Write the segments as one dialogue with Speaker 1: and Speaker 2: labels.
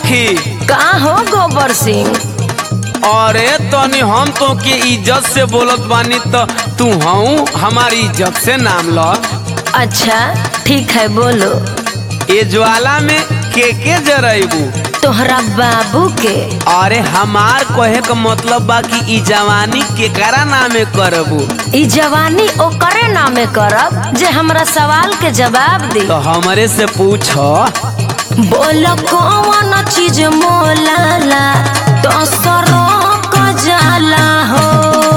Speaker 1: सखी
Speaker 2: का हो गोबर सिंह
Speaker 1: अरे तनी हम तो के इज्जत से बोलत बानी तो तू हूँ हमारी इज्जत से नाम लो
Speaker 2: अच्छा ठीक है बोलो
Speaker 1: ये ज्वाला में के के जरेबू
Speaker 2: तोहरा बाबू के
Speaker 1: अरे हमार कहे का मतलब बा कि ई जवानी केकरा नामे करबू
Speaker 2: ई जवानी ओकरे नामे करब जे हमरा सवाल के जवाब दी
Speaker 1: तो हमरे से पूछ
Speaker 2: बोलो कौन चीज मोलाला तो सरोक जाला हो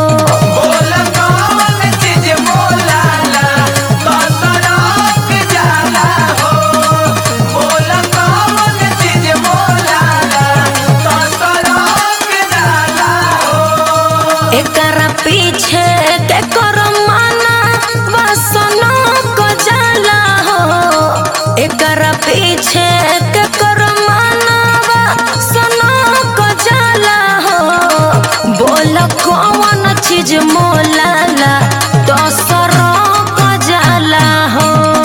Speaker 2: एकरा पीछे के कर माना बसनो को जाला हो एकरा पीछे के कर माना बसनो को जाला हो बोल कौन चीज मोलाला तो सरो को जाला हो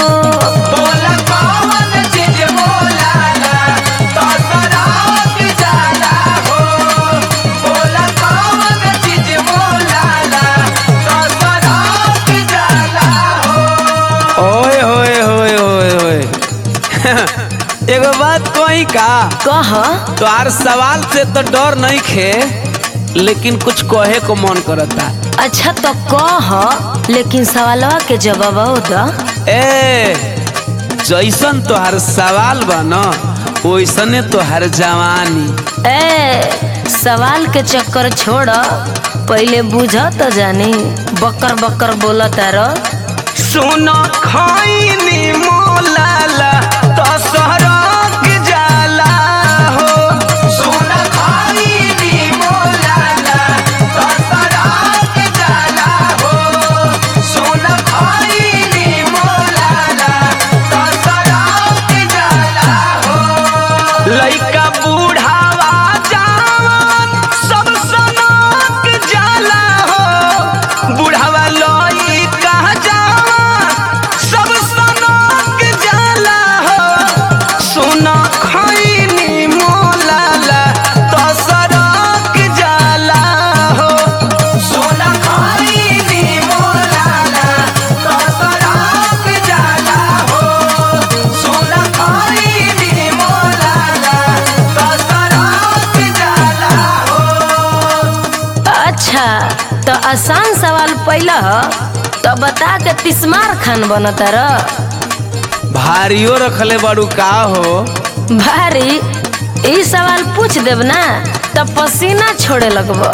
Speaker 1: ओए होए होए होए होए एगो बात कही का
Speaker 2: कह
Speaker 1: तोहार सवाल से तो डर नहीं खे लेकिन कुछ कहे को मन करता
Speaker 2: अच्छा तो कह लेकिन सवालवा के जवाब दो
Speaker 1: ए जैसन तोहार सवाल बा न वैसने तोहार जवानी
Speaker 2: ए सवाल के चक्कर छोड़ पहले बुझ तो जानी बकर बकर बोला तारो
Speaker 1: सुन खैनी मोलाला तो सरक जाला हो सुन खैनी मोलाला तो सरक जाला हो सुन खैनी मोलाला तो सरक जाला हो लइका बूढ़ावा जवान सब सनक जाला हो बूढ़ावा लइका जवान सब सनक जाला हो सुन खैनी मोलाला तो सरक जाला हो सुन खैनी मोलाला तो सरक जाला हो सुन खैनी मोलाला तो सरक जाला हो
Speaker 2: अच्छा तो आसान सवाल पहला ह तो बता के तिस्मार खान बनता र
Speaker 1: भारियो रखले बड़ू का हो
Speaker 2: भारी ई सवाल पूछ देब ना तो पसीना छोड़े लगब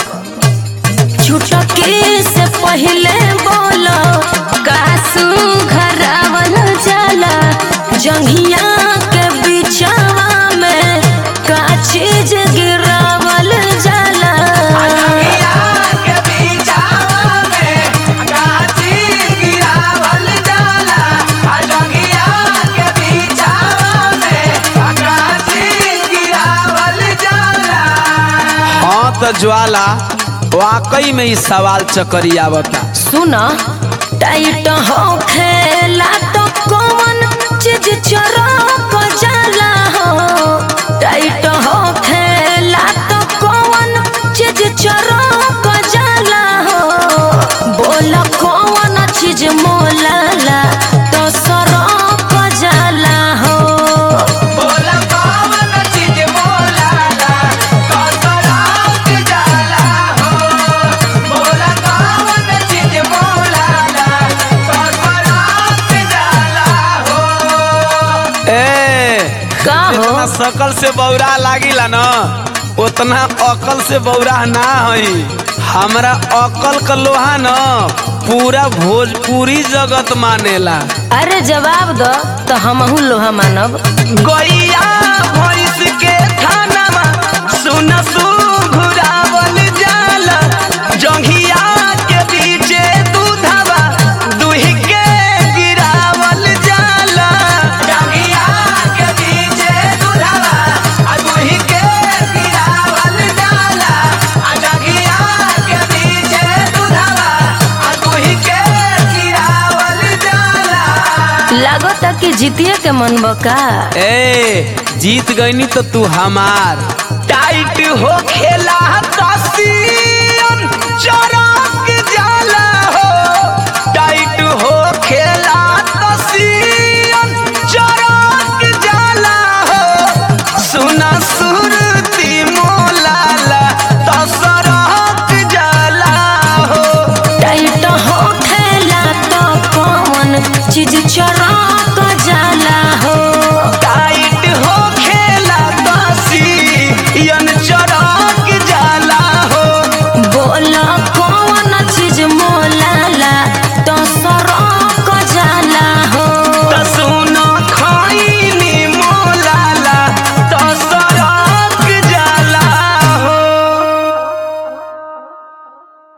Speaker 2: छुटकी से पहले बोलो कासू घरावल जाला जंघिया के बिचवा में का चीज गिरावल जाला
Speaker 1: हाँ तो ज्वाला वाकई में ई सवाल चकरिया बता
Speaker 2: सुन टाइट हो खेला तो कौन चीज चरक जाला हो टाइट हो खेला तो कौन चीज चरक जाला हो बोल कौन चीज मोलाला तो सरक जाला हो
Speaker 1: ए
Speaker 2: का हो
Speaker 1: जितना शकल से बौरा लागिला न उतना अकल से बौरा ना हई हमरा अकल का लोहा न पूरा भोजपुरी जगत मानेला
Speaker 2: अरे जवाब दो तो हमहू लोहा मानब
Speaker 1: गैया भैंस के थानामा सुन सुघुरावल जाला जंघिया के बीचे दूधवा दुही के गिरावल जाला जंघिया के बीचे दूधवा आ दुही के गिरावल जाला आ जंघिया के बीचे दूधवा आ दुही के गिरावल जाला
Speaker 2: लागत कि जीतिए के मन बका
Speaker 1: ए जीत गईनी तो तू हमार टाइट हो खेला दसियन चल